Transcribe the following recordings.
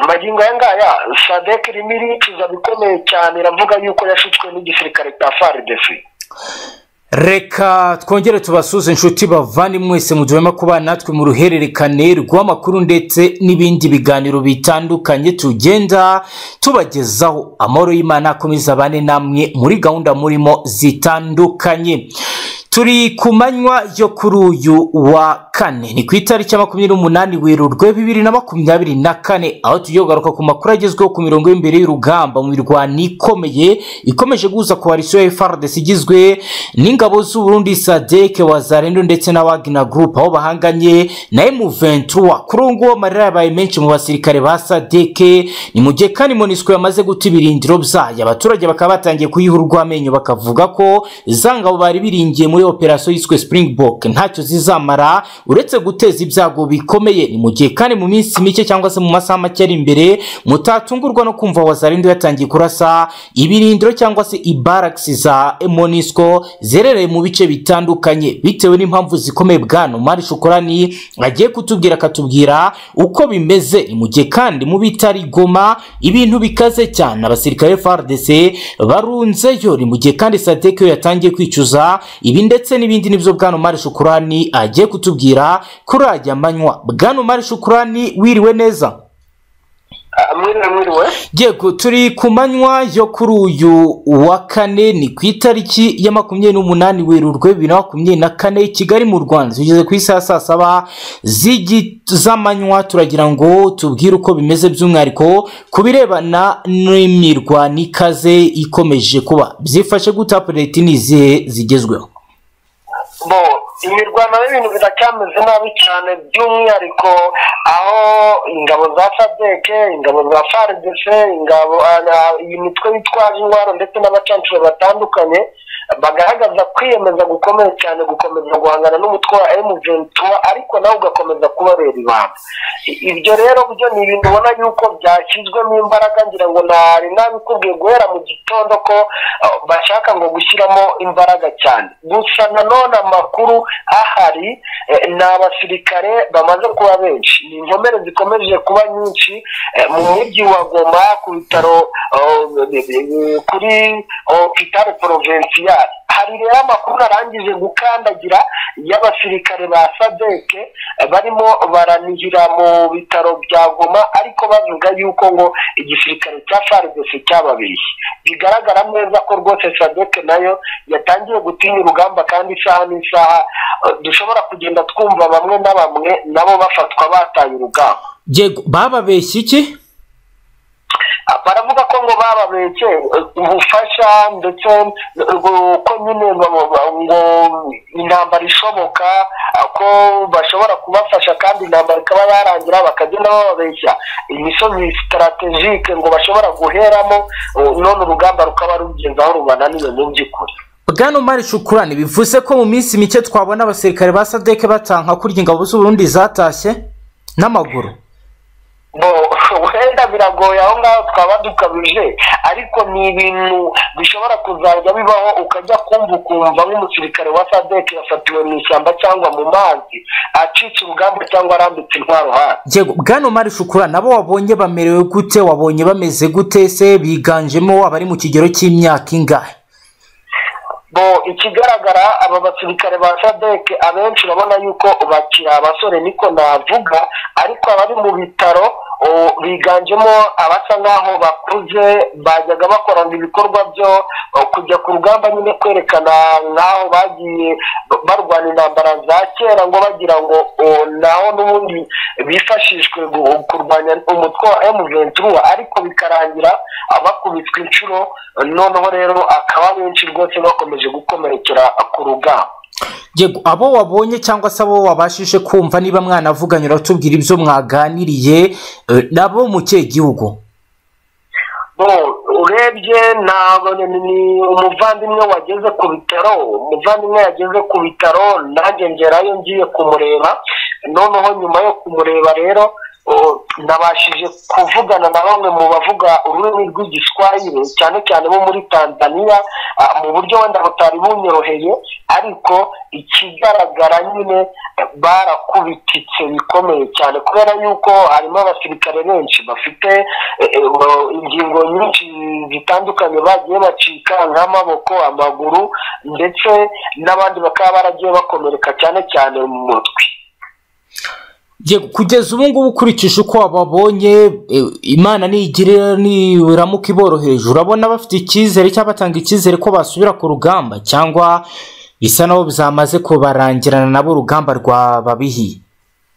magingo aya ngaya sadek irimo iricuza bikomeye cyane iravuga yuko yashutswe n'igisirikare cya faridesi reka twongere tubasuze inshuti bavane mwese mu gihe barimo kuba natwe mu ruhererekane rw'amakuru ndetse n'ibindi biganiro bitandukanye tugenda tubagezaho amahoro y'imana akomeza abane namwe muri gahunda murimo zitandukanye turi ku manywa yo kuri uyu wa kane ni ku itariki ya makumyabiri n'umunani werurwe bibiri na makumyabiri na kane aho tujya kugaruka ku makuru agezweho ku mirongo y'imbere y'urugamba mu mirwano ikomeye ikomeje guhuza koalisiyo ya frdc igizwe n'ingabo z'uburundi sadeke wazarendo ndetse na wagina group aho bahanganye na m23 kuri ubu ngubu amarira yabaye menshi mu basirikare ba sadeke ni mu gihe kandi monisco yamaze guta ibirindiro byayo abaturage bakaba batangiye kuyiha urw'amenyo bakavuga ko za ngabo bari biringiye muri operasiyo yiswe springbok ntacyo zizamara uretse guteza ibyago bikomeye ni mu gihe kandi mu minsi mike cyangwa se mu masaha make ari imbere mutatungurwa no kumva wazarendo yatangiye kurasa ibirindiro cyangwa se ibaragisi za monisco zerereye mu bice bitandukanye bitewe n'impamvu zikomeye bwana umari shukurani agiye kutubwira akatubwira uko bimeze ni mu gihe kandi mu bitari goma ibintu bikaze cyane abasirikare frdc barunzeyo ni mu gihe kandi sadeke yatangiye kwicuza ibi ndetse n'ibindi nibyo bwana umari shukurani agiye kutubwira kuri ajya amanywa bwana umari shukurani wiriwe neza yego turi ku manywa yo kuri uyu wa kane ni ku itariki ya makumyabiri n'umunani werurwe bibiri na makumyabiri na kane kigali mu rwanda tugeze ku isaha saa saba z'amanywa turagira ngo tubwire uko bimeze by'umwihariko ku birebana n'imirwano ikaze ikomeje kuba byifashe guta leta n'izihe zigezweho imirwano y'ibintu biracyameze nabi cyane by'umwihariko aho ingabo za sadeke ingabo za faridese ingabo iyi mitwe bitwaje intwaro ndetse n'abacancuro batandukanye bagaragaza kwiyemeza gukomeye cyane gukomeza guhangana n'umutwe wa emuventura ariko nawe ugakomeza kubabera ibanga ibyo rero byo ni ibintu ubona yuko byashyizwemo imbaraga ngira ngo ntari nabikubwiye guhera mu gitondo ko bashaka ngo gushyiramo imbaraga cyane gusa nanone amakuru ahari ni abasirikare bamaze kuba benshi ni inkomere zikomeje kuba nyinshi mu mujyi wa goma ku bitaro kuri opitare porovensiya hari rero amakuru arangije gukandagira y'abasirikare ba sadeke barimo baranihira mu bitaro bya goma ariko bavuga yuko ngo igisirikare cya faridesi cyababeshye bigaragara neza ko rwose sadeke nayo yatangiye gutinya urugamba kandi isaha n'isaha dushobora kugenda twumva bamwe na bamwe nabo bafatwa bataye urugamba bababeshya iki baravuga ko ngo bababeke ubufasha ndetse ko nyine ngo intambara ishoboka ko bashobora kubafasha kandi intambara ikaba yarangira bakagenda bababeshya imisozi sitaratejike ngo bashobora guheramo none urugamba rukaba rugeze aho rubananiwe mu by'ukuri bwana umari shukurani bivuze ko mu minsi mike twabona abasirikare ba sadeke batanka kurya ingabo z'uburundi zatashye n'amaguru wenda biragoye aho ngaho twaba dukabije ariko ni ibintu bishobora kuzajya bibaho ukajya kumva ukumva nk'umusirikare wa sadeke yafatiwe mu ishyamba cyangwa mu mazi acitse urugamba cyangwa arambitse intwaro hasi bwana umari shukura nabo wabonye bamerewe gute wabonye bameze gute se biganjemo abari mu kigero cy'imyaka ingahe bo ikigaragara aba basirikare ba sadeke abenshi urabona yuko bakiri abasore niko navuga ariko abari mu bitaro biganjemo abasa nk'aho bakuze bajyaga bakorana ibikorwa byo kujya ku rugamba nyine kwerekana nk'aho bagiye barwana intambara za kera ngo bagira ngo naho n'ubundi bifashishwe kurwanya umutwe wa emuventura ariko bikarangira bakubitwa inshuro noneho rero akaba benshi rwose bakomeje gukomerekera ku rugamba yego abo wabonye cyangwa se abo wabashije kumva niba mwanavuganye uratubwira ibyo mwaganiriye nabo mu kihe gihugu urebye ni umuvandimwe wageze ku bitaro umuvandimwe yageze ku bitaro nanjye ngerayo ngiye kumureba noneho nyuma yo kumureba rero nabashije kuvugana na bamwe mu bavuga ururimi rw'igiswahili cyane cyane bo muri tanzania mu buryo wenda butari bunyoroheye ariko ikigaragara nyine barakubititse bikomeye cyane kubera yuko harimo abasirikare benshi bafite ingingo nyinshi zitandukanye bagiye bacika nk'amaboko amaguru ndetse n'abandi bakaba baragiye bakomereka cyane cyane mu mutwe kugeza ubu ngubu ukurikije uko wababonye imana nigira niramuka iboroheje urabona bafite icyizere cyangwa batanga icyizere ko basubira ku rugamba cyangwa bisa naho zamaze kubarangirana nabo urugamba rwababihiye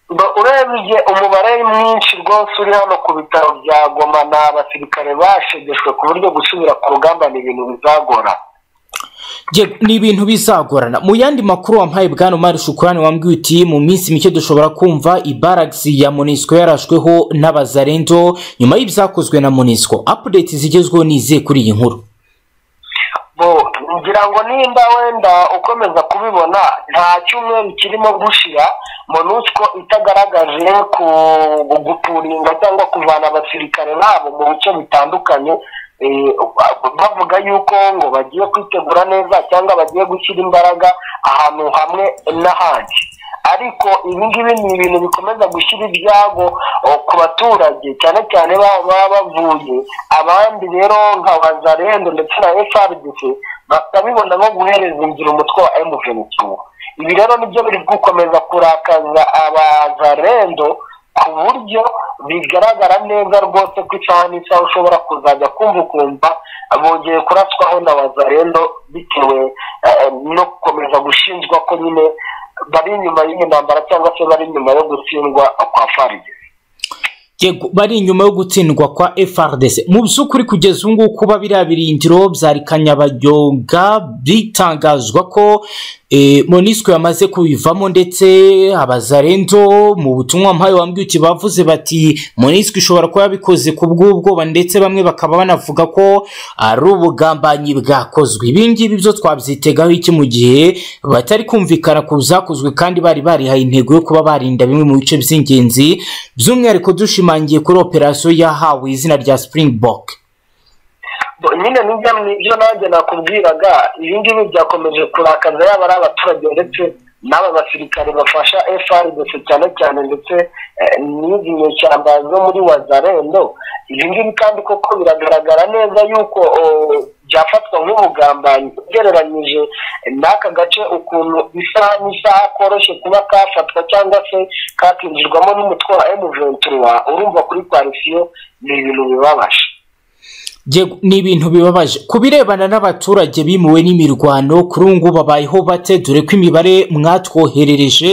urebye umubare mwinshi rwose uri hano ku bitaro bya goma ni abasirikare bashegeshwe ku buryo gusubira ku rugamba ni ibintu bizagora ni ibintu bizagorana mu yandi makuru wampaye bwana umari shukurani wambwiye uti mu minsi mike dushobora kumva ibaragisi ya monisiko yarashweho n'abazarendo nyuma y'ibyakozwe na monisiko apudeti zigezweho nize kuri iyi nkuru ngira ngo nimba wenda ukomeza kubibona nta cyumweru kirimo gushira monusco itagaragaje gupuringa cyangwa kuvana abasirikare babo mu bice bitandukanye bavuga yuko ngo bagiye kwitegura neza cyangwa bagiye gushyira imbaraga ahantu hamwe n'ahandi ariko ibingibi ni ibintu bikomeza gushyira ibyago ku baturage cyane cyane baba bavuye abandi rero nka wazarendo ndetse na frdc bakabibona nko guhereza inzira umutwe wa emuvenitu ibi rero nibyo biri gukomeza kurakaza abazarendo ku buryo bigaragara neza rwose ko isaha n'isaha ushobora kuzajya kumva ukumva bongeye kuraswaho na wazarendo bitewe no gukomeza gushinjwa ko nyine bari inyuma y'iyi ntambara cyangwa se bari inyuma yo gutsindwa kwa farigisi bari inyuma yo gutsindwa kwa frdc mu by'ukuri kugeza ubu ngubu kuba biriya birindiro byari kanyabayoga bitangazwa ko monisiko yamaze kubivamo ndetse abazarendo mu butumwa mpaye wambwiye uti bavuze bati monisiko ishobora kuba yabikoze ku bw'ubwoba ndetse bamwe bakaba banavuga ko ari ubugambanyi bwakozwe ibi ngibi byo twabyitegaho iki mu gihe batari kumvikana ku byakozwe kandi bari barihaye intego yo kuba barinda bimwe mu bice by'ingenzi by'umwihariko dushimangiye kuri operasiyo yahawe izina rya sipuringibok nyine nibyo nanjye nakubwiraga ibi ngibi byakomeje kurakaza yaba ari abaturage ndetse n'aba basirikare bafasha frdc cyane cyane ndetse n'izi nyeshyamba zo muri wazarendo ibi ngibi kandi koko biragaragara neza yuko byafatwa nk'ubugambanyi ugereranyije n'aka gace ukuntu isaha n'isaha koroshye kuba kafatwa cyangwa se kakinjirwamo n'umutwe wa emuventura urumva kuri kwarisiyo ni ibintu bibabaje ni ibintu bibabaje ku birebana n'abaturage bimuwe n'imirwano kuri ubu ngubu babayeho bate dore ko imibare mwatwoherereje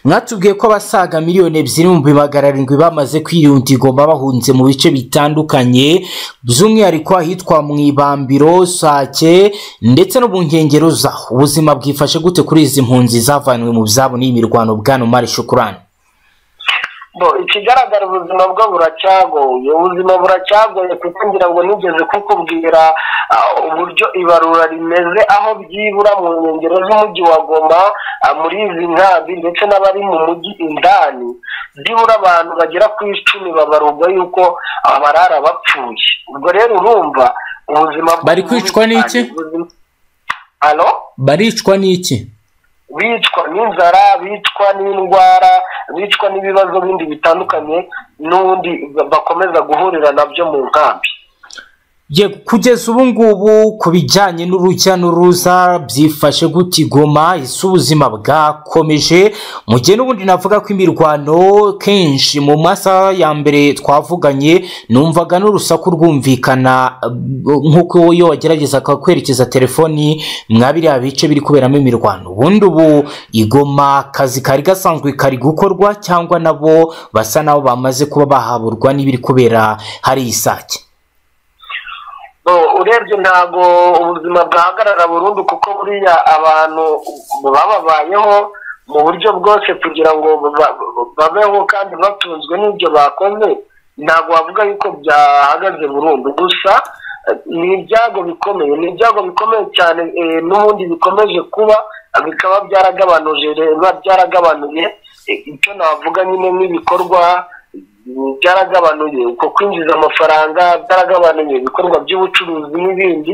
mwatubwiye ko abasaga miliyoni ebyiri mu magana arindwi bamaze kwirunda igomba bahunze mu bice bitandukanye by'umwihariko ahitwa mu ibambiro sake ndetse no mu nkengero zaho ubuzima bwifashe gute kuri izi mpunzi zavanywe mu byabo n'imirwano bwana umari shukurani ikigaragara ubuzima bwo buracyagoye ubuzima buracyagoye kuko ngira ngo nigeze kukubwira uburyo ibarura rimeze aho byibura mu nkengero z'umujyi wa goma muri izi nkambi ndetse n'abari mu mujyi indani byibura abantu bagera ku icumi babarurwa yuko barara bapfuye ubwo rero urumva ubuzima bari kwicwa n'iki baricwa n'iki bicwa n'inzara bicwa n'indwara bicwa n'ibibazo bindi bitandukanye n'ubundi bakomeza guhurira nabyo mu nkambi kugeza ubu ngubu ku bijyanye n'urujya n'uruza byifashe gutigoma ese ubuzima bwakomeje mu gihe n'ubundi navuga ko imirwano kenshi mu masaha ya mbere twavuganye numvaga n'urusaku rwumvikana nk'uko iyo wageragezaga kwerekeza telefoni mwa biriya bice biri kuberamo imirwano ubundi ubu igoma akazi kari gasanzwe kari gukorwa cyangwa nabo basa n'abo bamaze kuba bahaburwa n'ibiri kubera hari isake urebye ntabwo ubuzima bwahagarara burundu kuko buriya abantu bababayeho mu buryo bwose kugira ngo babeho kandi batunzwe n'ibyo bakoze ntabwo wavuga yuko byahagaze burundu gusa ni ibyago bikomeye ni ibyago bikomeye cyane n'ubundi bikomeje kuba bikaba byaragabanuye icyo navuga nyine nk'ibikorwa byaragabanuye uko kwinjiza amafaranga byaragabanuye ibikorwa by'ubucuruzi n'ibindi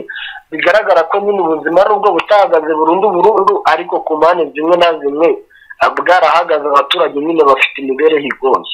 bigaragara ko nyine ubuzima nubwo butahagaze burundu burundu ariko ku mpande zimwe na zimwe bwarahagaze abaturage nyine bafite imibereho igoye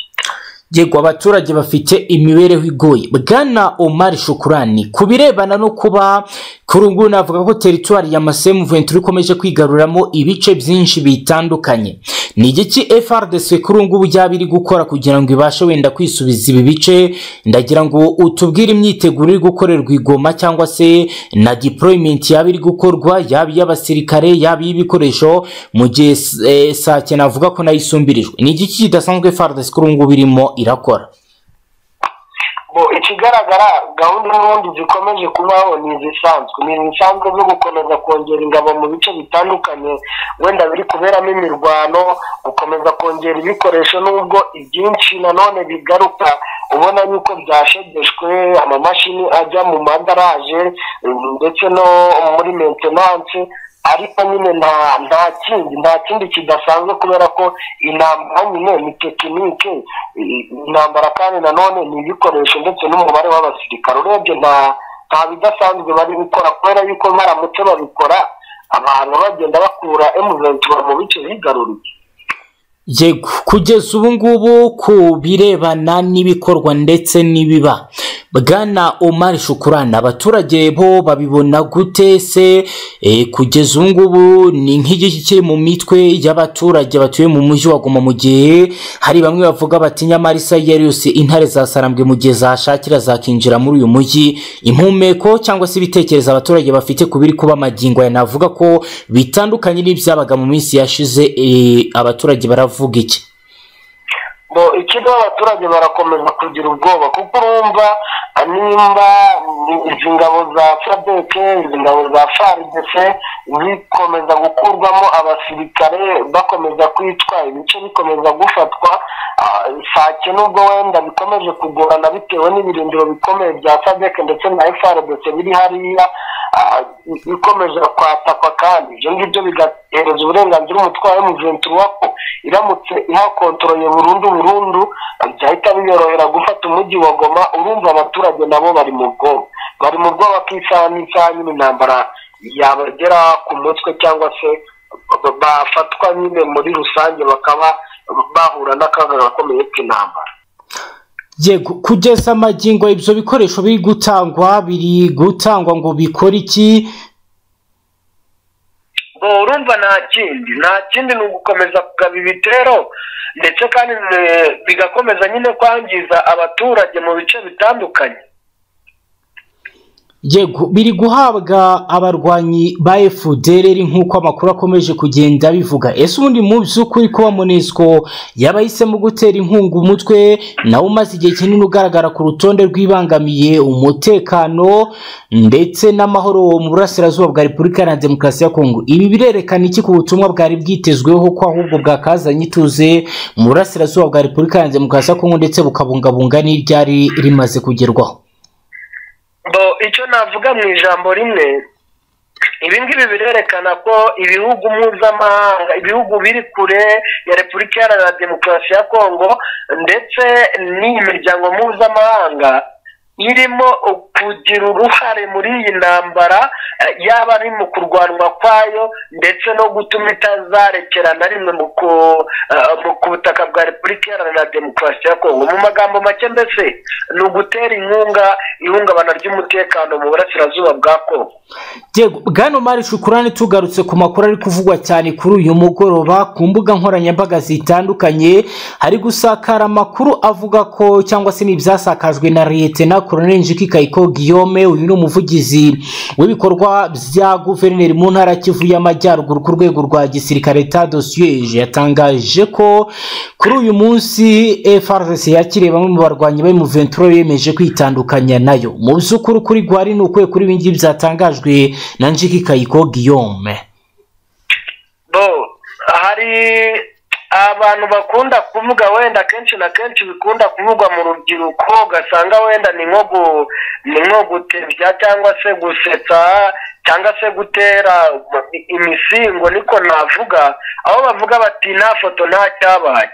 yego abaturage bafite imibereho igoye bwana omar shukurani ku birebana no kuba kuri ubu ngubu navuga ko teritwari ya masemu ventura ikomeje kwigaruramo ibice byinshi bitandukanye ni igiki frdc kuri ubu ngubu yaba iri gukora kugira ngo ibashe wenda kwisubiza ibi bice ndagira ngo utubwire imyiteguro iri gukorerwa igoma cyangwa se na deployment yaba iri gukorwa yaba iy'abasirikare yaba iy'ibikoresho mu gihe eh, sake navuga ko nayo isumbirijwe ni igiki kidasanzwe frdc kuri ubu ngubu irimo irakora bo ikigaragara gahunda n'ubundi zikomeje kubaho ni izisanzwe ni izisanzwe zo gukomeza kongera ingabo mu bice bitandukanye wenda biri kuberamo imirwano gukomeza kongera ibikoresho n'ubwo ibyinshi nanone bigaruka ubona yuko byashegeshwe amamashini ajya mu madaraje ndetse no muri mentenanse ariko nyine nta nta kindi nta kindi kidasanzwe kubera ko intambara nyine ni tekinike intambara kandi nanone ni ibikoresho ndetse n'umubare w'abasirikare urebye nta nta bidasanzwe bari gukora kubera yuko baramutse babikora abantu bagenda bakura emuventura mu bice bigaruriye yego kugeza ubu ngubu ku birebana n'ibikorwa ndetse n'ibiba bwana omar shukurana abaturage bo babibona gute se e, kugeza ubu ngubu ni nk'igiki kiri mu mitwe y'abaturage batuye mu mujyi wa goma mu gihe hari bamwe bavuga bati nyamara isaha iyo ari yose intare zasarambwe mu gihe zashakira zakinjira muri uyu mujyi impumeko cyangwa se ibitekerezo abaturage bafite ku biri kuba magingo aya navuga ko bitandukanye n'ibyabaga mu minsi yashize e, abaturage baravuga avuga iki bo ikigo abaturage barakomeza kugira ubwoba kuko urumva nimba izi ngabo za sadeke izi ngabo za faridese zikomeza gukurwamo abasirikare bakomeza kwitwa ibice bikomeza gufatwa sake nubwo wenda bikomeje kugorana bitewe n'ibirindiro bikomeye bya sadeke ndetse na frdc biri hariya ikomeje kwatakwa kandi ibyo ngibyo bigahereza uburenganzira umutwaro w'umuventura ko iramutse ihakontoreye burundu burundu byahita biyorohera gufata umujyi wa goma urumva abaturage nabo bari mu bwoba bari mu bwoba ko isaha n'isaha nyine intambara yabagera ku mutwe cyangwa se bafatwa nyine muri rusange bakaba bahura n'akaga gakomeye k'intambara yego kugeza amagingo ibyo bikoresho biri gutangwa biri gutangwa ngo bikore iki urumva nta kindi nta kindi ni ugukomeza kugaba ibitero ndetse kandi bigakomeza nyine kwangiza abaturage mu bice bitandukanye yego biri guhabwa abarwanyi ba efudereri nk'uko amakuru akomeje kugenda bivuga ese ubundi mu by'ukuri kuba munesco yaba yahisemo gutera inkunga umutwe nawe umaze igihe kinini ugaragara ku rutonde rw'ibangamiye umutekano ndetse n'amahoro mu burasirazuba bwa repubulika ya demokarasi ya kongo ibi birerekana iki ku butumwa bwari bwitezweho ko ahubwo bwakazanye ituze mu burasirazuba bwa repubulika ya demokarasi ya kongo ndetse bukabungabunga n'iryari rimaze kugerwaho bo icyo navuga mu ijambo rimwe ibi ngibi birerekana ko ibihugu mpuzamahanga ibihugu biri kure ya repubulika iharanira demokarasi ya kongo ndetse n'iyi miryango mpuzamahanga irimo kugira uruhare muri iyi ntambara yaba ari mu kurwanwa kwayo ndetse no gutuma itazarekerana rimwe ku butaka bwa repubulika iharanira demokarasi ya kongo mu magambo make mbese ni ugutera inkunga ihungabana ry'umutekano mu burasirazuba bwa kongo yego bwana mari shukurani tugarutse ku makuru ari kuvugwa cyane kuri uyu mugoroba ku mbuga nkoranyambaga zitandukanye hari gusakara amakuru avuga ko cyangwa se n'ibyasakajwe na leta na koroneli njiki kayiko guillaume uyu ni umuvugizi w'ibikorwa bya guverineri mu ntara kivu y'amajyaruguru ku rwego rwa gisirikare tadosiyeje yatangaje ko kuri uyu munsi frc yakiriye bamwe mu barwanyi be mu ventura yemeje kwitandukanya nayo mu by'ukuri kuri gwari ni ukuye kuri ibingibi byatangajwe na njiki kayiko guillaume hari abantu bakunda kuvuga wenda kenshi na kenshi bikunda kuvugwa mu rubyiruko ugasanga wenda ni nko gutebya cyangwa se gusetsa cyangwa se gutera imisingo niko navuga aho bavuga bati nta foto nta cyabaye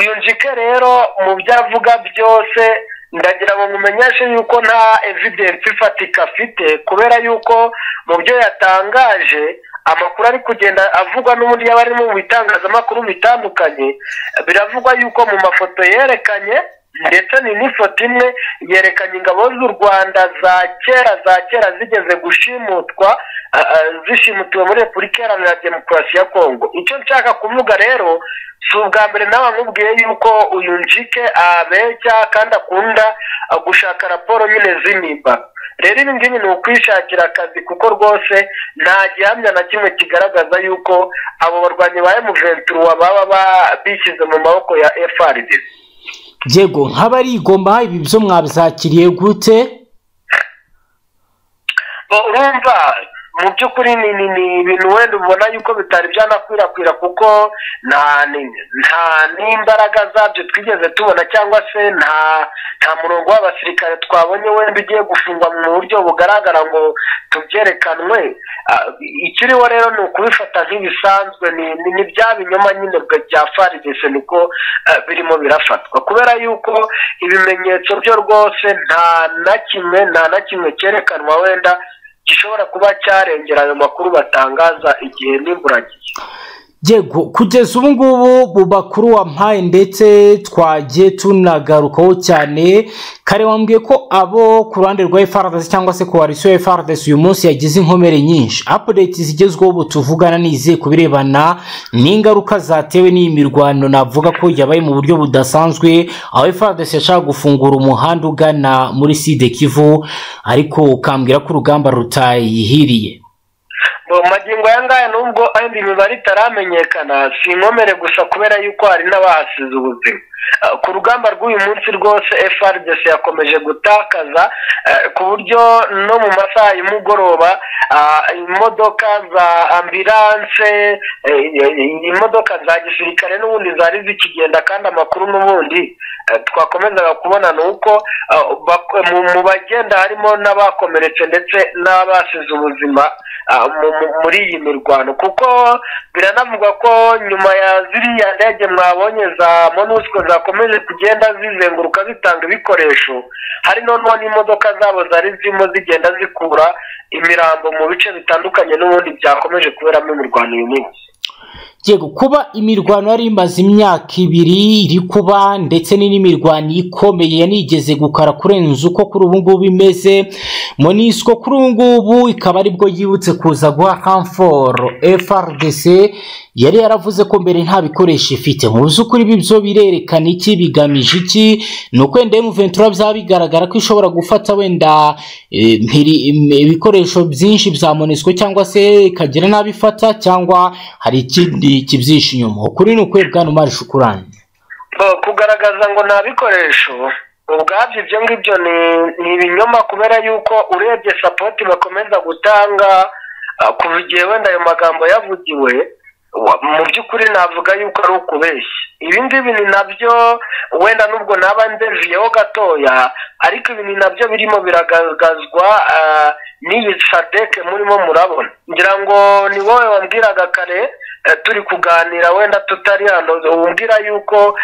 uyu njike rero mu byo avuga byose ndagira ngo mumenyeshe yuko nta evidensi ifatika afite kubera yuko mu byo yatangaje amakuru ari kugenda avugwa n'ubundi yaba ari mu bitangazamakuru bitandukanye biravugwa yuko mu mafoto yerekanye ndetse ni n'ifoto imwe yerekanye ingabo z'u rwanda za kera za kera zigeze gushimutwa zishimutiwe muri repubulika iharanira demokarasi ya kongo icyo nshaka kuvuga rero si ubwa mbere nawe amubwiye yuko uyu njike abeshya kandi akunda gushaka raporo nyine z'imimbaro rero ibi ngibi ni ukwishakira akazi kuko rwose nta gihamya na kimwe kigaragaza yuko abo barwanyi ba emuventura baba bishyize mu maboko ya FRD yego nk'abarigomba ibi byo mwabisakiriye gute urumva mu by'ukuri ni ibintu wenda ubona yuko bitari byanakwirakwira kuko nta n'imbaraga zabyo twigeze tubona cyangwa se nta nta murongo w'abasirikare twabonye wenda ugiye gufungwa mu buryo bugaragara ngo tubyerekanwe ikiriho rero ni ukubifata nk'ibisanzwe ni bya binyoma nyine bya faridese niko birimo birafatwa kubera yuko ibimenyetso byo rwose nta na kimwe nta na kimwe cyerekanwa wenda gishobora kuba cyarengera ayo makuru batangaza igihe n'imburagihe yego kugeza ubu ngubu mu makuru wampaye ndetse twagiye tunagarukaho cyane kare wambwiye ko abo ku ruhande rwa FRDC cyangwa se koalisiyo ya FRDC uyu munsi yagize inkomere nyinshi update zigezweho ubu tuvugana n'izihe ku birebana n'ingaruka zatewe n'iyi mirwano navuga ko yabaye mu buryo budasanzwe aho FRDC yashaka gufungura umuhanda ugana muri side kivu ariko ukambwira ko urugamba rutayihiriye magingo aya ngaya nubwo ayindi mibare itaramenyekana si inkomere gusa kubera yuko hari n'abahasize ubuzima ku rugamba rw'uyu munsi rwose FRDC yakomeje gutakaza ku buryo no mu masaha y'umugoroba imodoka za ambilanse imodoka za gisirikare n'ubundi zari zikigenda kandi amakuru n'ubundi twakomezaga kubona ni uko mu bagenda harimo n'abakomeretse ndetse n'abasize ubuzima muri iyi mirwano kuko biranavuga ko nyuma ya ziriya ndege mwabonye za monusco zakomeje kugenda zizenguruka zitanga ibikoresho hari noneho n'imodoka zabo zari zirimo zigenda zikura imirambo mu bice bitandukanye n'ubundi byakomeje kuberamo imirwano uyu munsi yego kuba imirwano yari imaze imyaka ibiri iri kuba ndetse n'imirwano ikomeye yanigeze gukara kurenza uko kuri ubu ngubu imeze monisiko kuri ubu ngubu ikaba aribwo yibutse kuza guha kamforo FRDC yari yaravuze ko mbere nta bikoresho ifite mu by'ukuri ibi byo birerekana iki bigamije iki ni uko wenda emuventura byaba bigaragara ko ishobora gufata wenda ibikoresho byinshi bya monisiko cyangwa se ikagira n'abifata cyangwa hari ikindi kibyishe inyuma ukuri ni ukuri bwana umari shukurani kugaragaza ngo nta bikoresho ubwabyo ibyo ngibyo ni ibinyoma kubera yuko urebye sapoti bakomeza gutanga kuva igihe wenda ayo magambo yavugiwe mu by'ukuri navuga yuko ari ukubeshya ibi ngibi ni nabyo wenda nubwo naba ndeviyeho gatoya ariko ibi ni nabyo birimo biragaragazwa n'iyi sadeke murimo murabona ngira ngo ni wowe wambwiraga kare turi kuganira wenda tutari hano wumvira yuko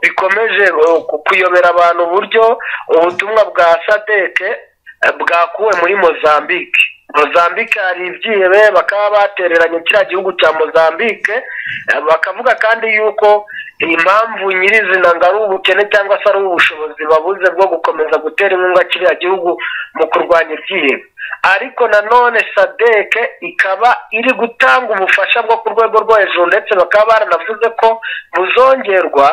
bikomeje kuyobera abantu uburyo ubutumwa bwa sadeke bwakuwe muri mozambique mozambique hari ibyihebe bakaba batereranye kiriya gihugu cya mozambique bakavuga kandi yuko impamvu nyirizina ngo ari ubukene cyangwa se ari ubushobozi babuze bwo gukomeza gutera inkunga kiriya gihugu mu kurwanya ibyihebe ariko nanone sadeke ikaba iri gutanga ubufasha bwo ku rwego rwo hejuru ndetse bakaba baranavuze ko buzongerwa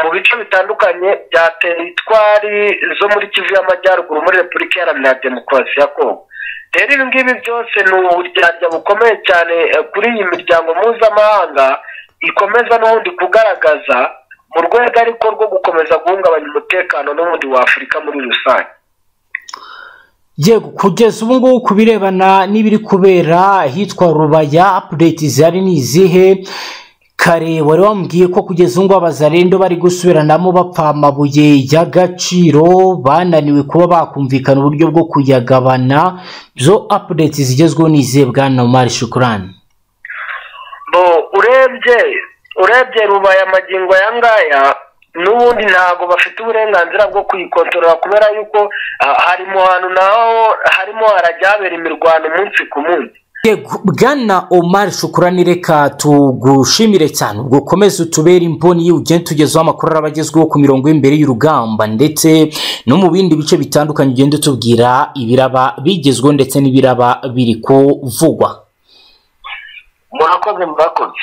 mu bice bitandukanye bya teritwari zo muri kivu y'amajyaruguru muri repubulika iharanira demokarasi ya kongo rero ibi ngibi byose ni uburyarya bukomeye cyane kuri iyi miryango mpuzamahanga ikomeza n'ubundi kugaragaza mu rwego ariko rwo gukomeza guhungabanya umutekano n'ubundi wa afurika muri rusange yego kugeza ubu ngubu ku birebana n'ibiri kubera ahitwa rubaya apudeti zihari ni izihe kare wari wambwiye ko kugeza ubu ngubu abazarendo bari gusubiranamo bapfa amabuye y'agaciro bananiwe kuba bakumvikana uburyo bwo kuyagabana zo apudeti zigezweho ni izihe bwana umari shukurani urebye urebye rubaye amagingo aya ngaya n'ubundi ntabwo bafite uburenganzira bwo kuyikontorora kubera yuko ah, hari mu hantu naho harimo harajya habera imirwano umunsi ku munsi yego bwana omar shukurani reka tugushimire cyane ubwo ukomeze utubere imboni ugende tugezaho amakuru araba agezweho ku mirongo y'imbere y'urugamba ndetse no mu bindi bice bitandukanye ugende utubwira ibiraba bigezweho ndetse n'ibiraba biri kuvugwa murakoze murakoze